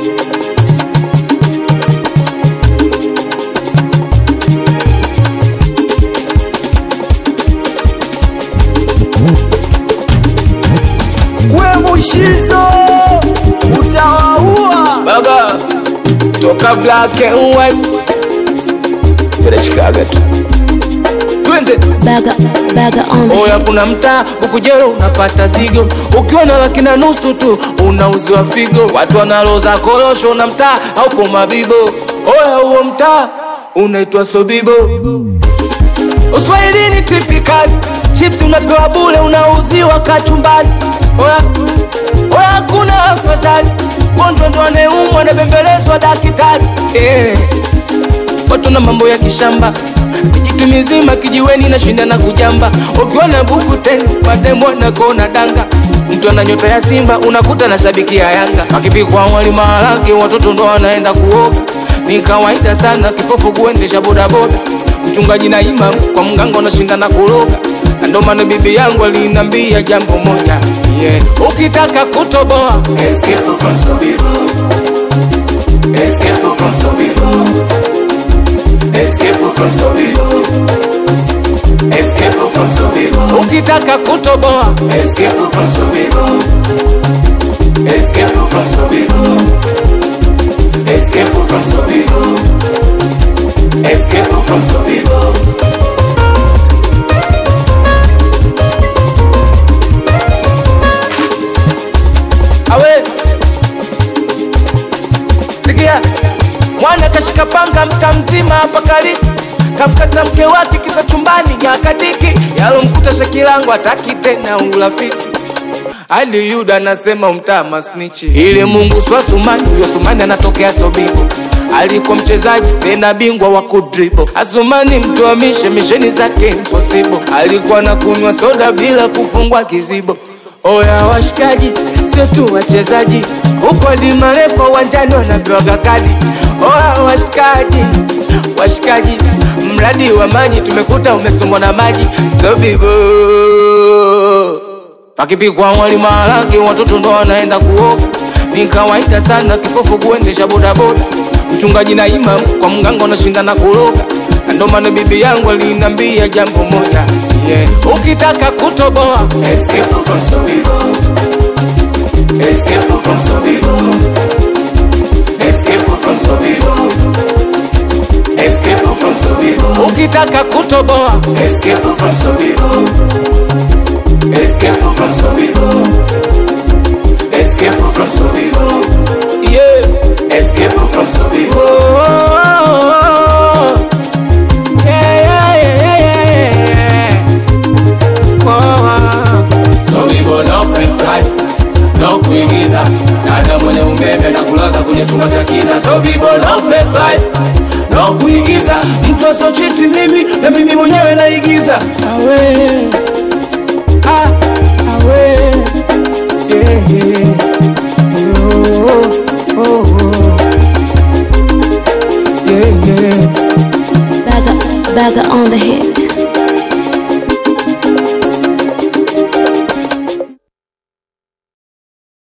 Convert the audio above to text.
we mushizo utawaua baba toka black and white tunashikaga tu twende Bagger, bagger on the oya kuna mtaa ukujero unapata zigo ukiwa na laki na nusu tu unauziwa figo watu wanaloza korosho na mtaa haupo mabibo oya huo mtaa unaitwa sobibo uswahilini tipikali chips unapewa bule unauziwa kachumbali oya oya kuna afadhali gonjwa ndo anayeumwa anabembelezwa dakitari eh watu na mambo ya kishamba kijitu mizima kijiweni na shinda na kujamba ukiwa na buku tena mademo na kona danga mtu ana nyota ya simba unakuta na shabiki ya yanga akipikwa wali maharage watoto ndo wanaenda kuoga ni kawaida sana kipofu kuendesha bodaboda mchungaji na imam kwa mganga unashinda na kuroga na ndo maana bibi yangu alinambia jambo moja yeah. ukitaka kutoboa Escape from Sobibo. Escape from Sobibo. Escape from Sobibo. Escape from Sobibo. ukitaka kutoboa Escape from Sobibo. Escape from Sobibo. Escape from Sobibo. Escape from Sobibo. awe sikia mwana kashika panga mta mzima hapa kali kamkata mke wake kisa chumbani nyakadiki yalomkuta shakilangu ataki tena urafiki hadi yuda anasema umtaa masnichi ili mungu swa sumani huyo sumani anatokea sobibo alikuwa mchezaji tena bingwa wa kudribo asumani mtuamishe misheni zake impossible alikuwa na kunywa soda bila kufungwa kizibo oya washikaji sio tu wachezaji huko hadi marefa uwanjani wanapewaga kadi oya washikaji washikaji mradi wa maji tumekuta umesombwa na maji sobibo akipikwa wali maharage watoto ndo wanaenda kuoga ni kawaida sana kipofu kuendesha bodaboda mchungaji na imam kwa mganga unashinda na kuroga na ndo maana bibi yangu alinambia jambo moja yeah. ukitaka kutoboa Escape from Sobibo. Escape from Sobibo. Escape from Sobibo. Escape from Sobibo. ukitaka kutoboa Escape from Sobibo. Escape from Sobibo. Escape from Sobibo. yeah. Escape from Sobibo. Oh, yeah, yeah, yeah, yeah, yeah. Oh, Sobibo no fake life. No kuigiza. Dada mwenye umeme na kulaza kwenye chumba cha kiza. Sobibo no fake life. No kuigiza. mtu asochiti mimi na mimi mwenyewe naigiza awe ah, awe yeah, yeah. Yo, oh, oh. Yeah, yeah. bagger, bagger on the hit.